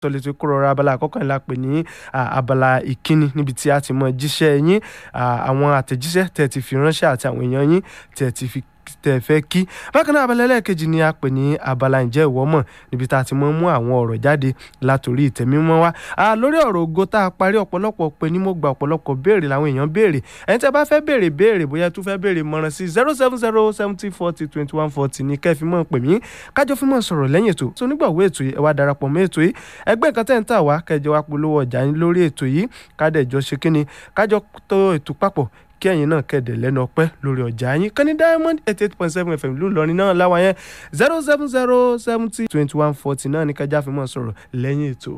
tọ́lẹ̀tì kúrò ọ̀rọ̀ abala àkọ́kọ́ ńlá pè ní abala ìkíni níbi tí a ti mọ jíṣẹ́ yín àwọn àtẹ̀jíṣẹ́ tẹ̀ ti fi ránṣẹ́ àti àwọn èèyàn yín tẹ̀ ti fi tẹ̀ fẹ́ kí bákan náà abala ẹlẹ́ẹ̀kejì ni a pè ní abala ǹjẹ́ ìwọ mọ̀ níbi tá a ti mọ mú àwọn ọ̀rọ̀ jáde látòrí ìtẹ̀mímọ́ wa lórí ọ̀rọ̀ ògo tá a parí ọ̀pọ̀lọpọ̀ pé ní mo gba ọ̀pọ̀lọpọ̀ béèrè làwọn èèyàn béèrè ẹni tí a bá fẹ́ béèrè béèrè bóyá tún fẹ́ béèrè mọ̀ràn sí zero seven zero seventy forty twenty one forty ní kẹ́ẹ̀fì mọ̀ pè mí kájọ fún mọ̀ sọ̀rọ̀ lẹ́yìn ètò tó nígbàwó ètò yìí ẹ wá darapọ̀ mọ́ ètò yìí ẹgbẹ́ nǹkan tẹ́ ń tà wá kẹjọ wá polówó ọjà yín lórí ètò yìí kádẹ́jọ ṣe kíni kájọ tó ètò papọ̀ kí ẹ̀yin náà kẹ̀dẹ̀ lẹ́nu ọpẹ́ lórí ọjà yín kan ní diamond eighty eight point seven fm lóòlọ́rin náà láwa yẹn zero seven zero seventy twenty one forty náà ní kájà fi mọ̀ sọ̀rọ̀ lẹ́yìn ètò.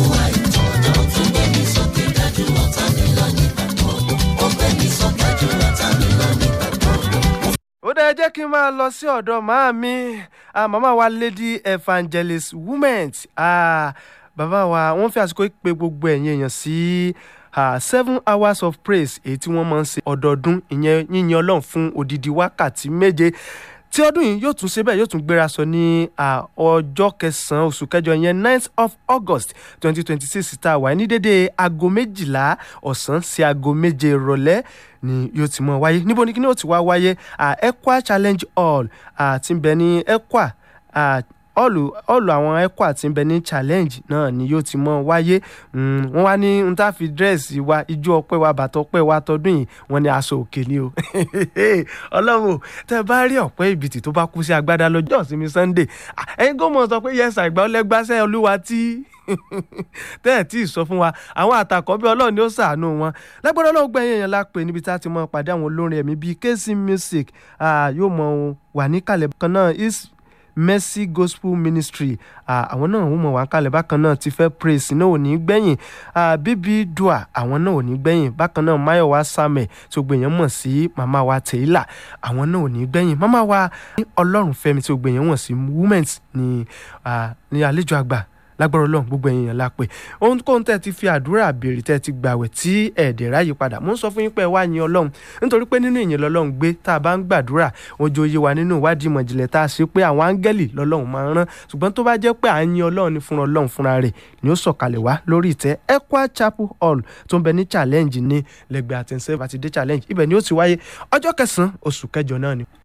ó dẹ̀ jẹ́ kí n máa lọ sí ọ̀dọ̀ màá mi màmá wa lady evangelist women bàbá wa wọ́n fi àsìkò pé gbogbo ẹ̀yin èèyàn sí uh, seven hours of praise èyí tí wọ́n máa ń ṣe ọdọọdún ìyẹn yíyan ọlọ́run fún odidi wákàtí méje tí ọdún yìí yóò tún ṣe bẹ́ẹ̀ yóò tún gbéra sọ ní ọjọ́ kẹsàn-án oṣù kẹjọ yẹn ninth of august twenty twenty six tá a wà ní dédé aago méjìlá ọ̀sán sí aago méje ìrọ̀lẹ́ ni yóò ti mọ̀ wáyé níbo ni kí ni ó ti wá wáyé ekwa challenge hall tí ń bẹ ní ekwa ọ̀lù ọ̀lù àwọn ẹ̀kọ́ àti bẹ ní challenge náà ni yóò ti mọ́ wáyé wọ́n wá ní n tá fi dírẹ́sì wa ijó ọpẹ́ wa bàtọ̀ ọpẹ́ wa tọdún yìí wọ́n ní aṣọ òkè ni o ọlọ́run tẹ́ bá rí ọ̀pẹ́ ìbìtì tó bá kú sí agbádá lọ́jọ́ ìsinmi sunday ẹ̀yin gómọ̀ sọ pé yẹ́sà ìgbà ọlẹ́gbàṣẹ́ olúwa tí tẹ́ ẹ̀ tí ì sọ fún wa àwọn àtàkọ́ bí ọlọ́run ni ó ṣàánú wọn lágbára ọlọ́run gbẹ̀yìn èèyàn la pè níbi tá a ti mọ pàdé àwọn olórin ẹ̀mí bíi kc music yóò mọ wà níkàlẹ̀ kan náà is mercy gospel ministry àwọn náà wọ́n mọ̀ wá kalẹ̀ bákan náà ti fẹ́ praise náà ò ní gbẹ̀yìn bíbí dua àwọn náà ò ní gbẹ̀yìn bákan náà mayowa samuel tí gbèyàn mọ̀ sí màmá wa tèélà àwọn náà ò ní gbẹ̀yìn màmá wa ní ọlọ́run fẹ́mi tí gbèyàn mọ̀ sí women's ní ní àlejò àgbà lágbára ọlọ́run gbogbo ẹ̀yin yẹn la pé ohun kóhun tẹ́ ti fi àdúrà béèrè tẹ́ ti gbàwẹ̀ tí ẹ̀ẹ́dẹ̀ ráyè padà mo ń sọ fún yín pé ẹ wá yin ọlọ́run nítorí pé nínú ìyìn lọ́lọ́run gbé tá a bá ń gbàdúrà ojú oyè wa nínú ìwádìí ìmọ̀jìnlẹ̀ tá a ṣe pé àwọn áńgẹ́lì lọ́lọ́run máa ń rán ṣùgbọ́n tó bá jẹ́ pé à ń yin ọlọ́run ní fúnra ọlọ́run fúnra rẹ̀ ni ó sọ̀kalẹ̀ wá lórí ìtẹ́ Ekwa Chapel Hall tó ń bẹ ní challenge ní lẹ́gbẹ̀ẹ́ àtẹ̀sẹ̀ àti dé challenge ibẹ̀ ni ó ti wáyé ọjọ́ kẹsàn-án oṣù kẹjọ náà ni